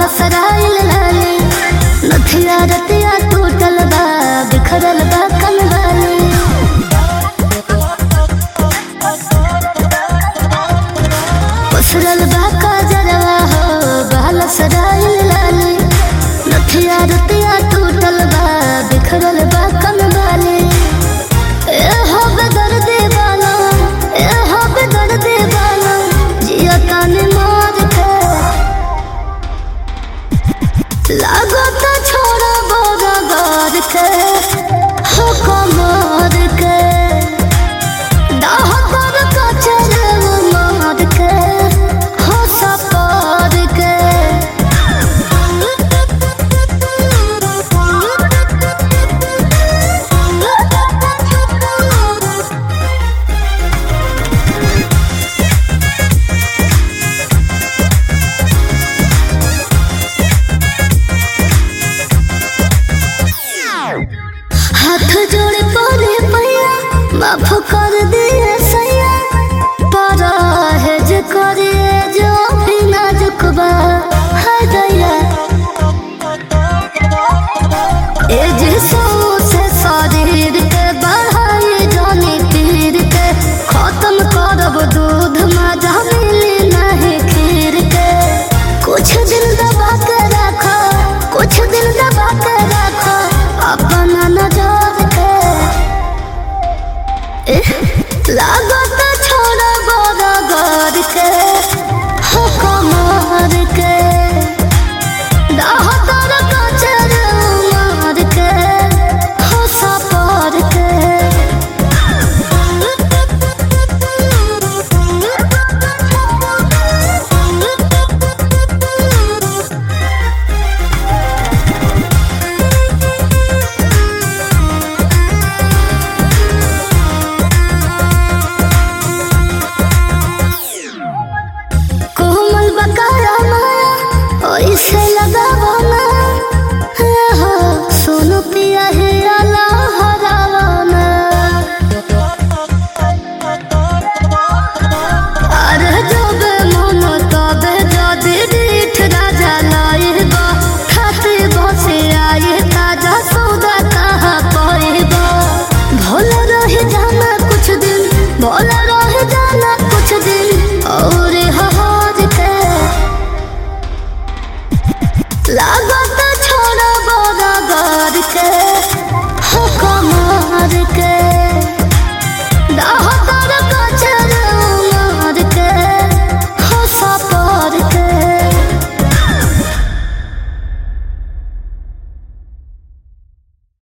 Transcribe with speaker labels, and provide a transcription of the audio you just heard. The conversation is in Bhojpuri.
Speaker 1: सराइल लाली नथिया रतिया टूटल बा बिखरल बा कनवाली पसरल बा काजरवा हो बाल सराइल लाली नथिया रतिया टूटल बा बिखरल बा कनवाली ए हो बेदर दीवाना ए हो बेदर दीवाना जिया ताने मार के लागो तो छोड़ा बोरा गार के हो कमार के दाह पर कचर मार के हो सपार के हाथ जोड़े पड़े पैया माफ कर दिए सैया पारा है जे करे जो भी नाजुक बा है दया ए जे से शरीर के बढ़ाई जाने पीर के खत्म करब दूध मजा मिली नहीं खीर के कुछ दिन दबा के रखो कुछ दिन दबा के रखो अपना नजर के एह, लागत छोड़ा बड़ा घर के हो कमर के दाहतर कचर मार के हो सपार के कोमल बकाया माया ओइसे